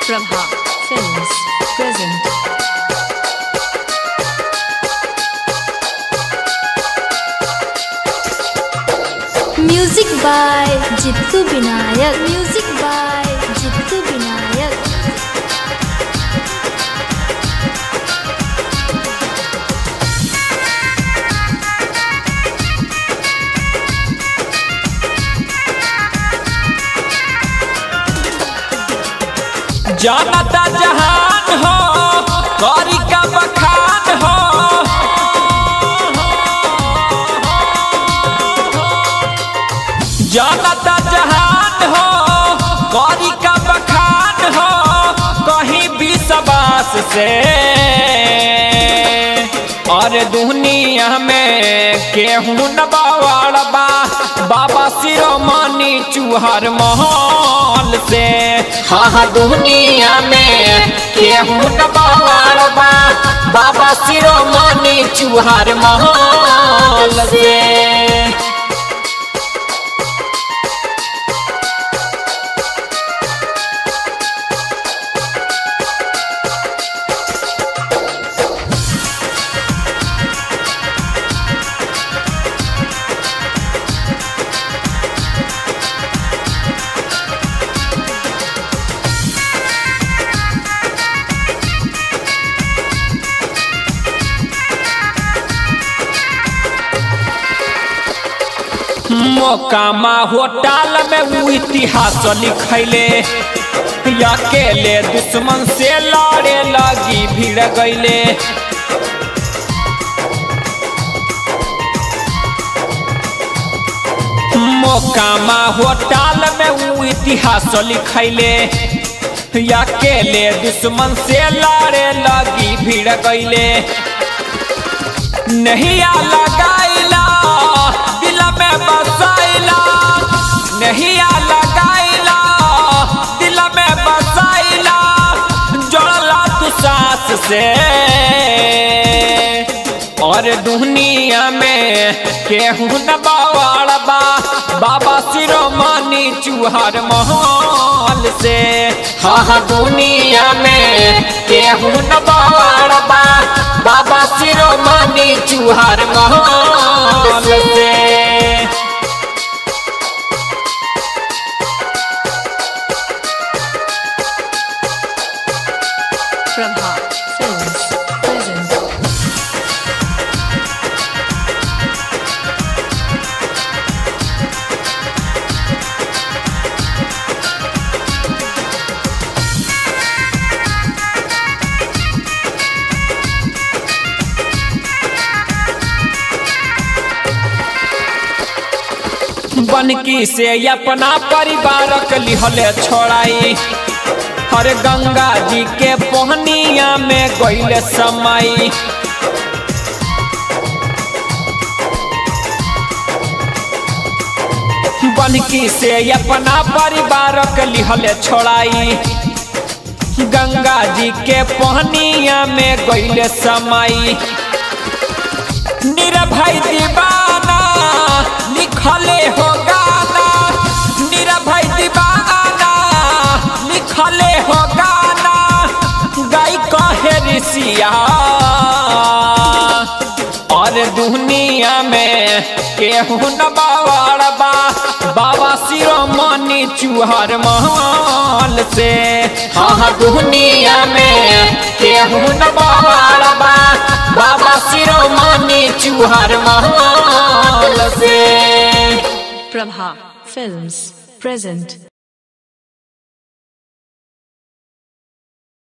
Prabha Films present. Music by Jittu Vinayak music by Jittu Vinayak जानता जहान हो कौरी का बखान हो जानता जहान हो कौरी का बखान हो कहीं भी सबास से और दुनिया में केहू न बाबा बाबा सिरोमणि चूहर महल से हाँ हाँ दुनिया में केहू न बाबा बाबा सिरोमणि चूहर महल से मोकामा होटल में वो इतिहास लिखैले अकेले दुश्मन से लड़े लगी भीड़ गईले मोकामा होटल में वो इतिहास लिखैले अकेले दुश्मन से लड़े लगी भीड़ गईले नहीं आ लगाइला दिल में बसाइला नहीं आ लगाइला दिल में बसाइला जोड़ला तू सास से और दुनिया में केहू न बाबा बाबा सिरोमणि चूहर महल से हाँ हाँ दुनिया में केहू न बाबा बाबा सिरोमणि चूहर महल से Prabha Films present. बनकी से अपना परिवार के लिहले छोड़ाई हर गंगा जी के पहनिया में गईले समय बनकी से अपना परिवार के लिहले छोड़ाई गंगा जी के पहनिया में गईले समय निरभय दीवाना लिखले हो गाना निरभय दीवाना लिखले हो गाना गाय कहे ऋषिया और दुनिया में केहू न बाबा बाबा सिरोमणि चूहर महल से हाँ हाँ दुनिया में केहू न बाबा बाबा सिरोमणि चूहर महल से Prabha Films present.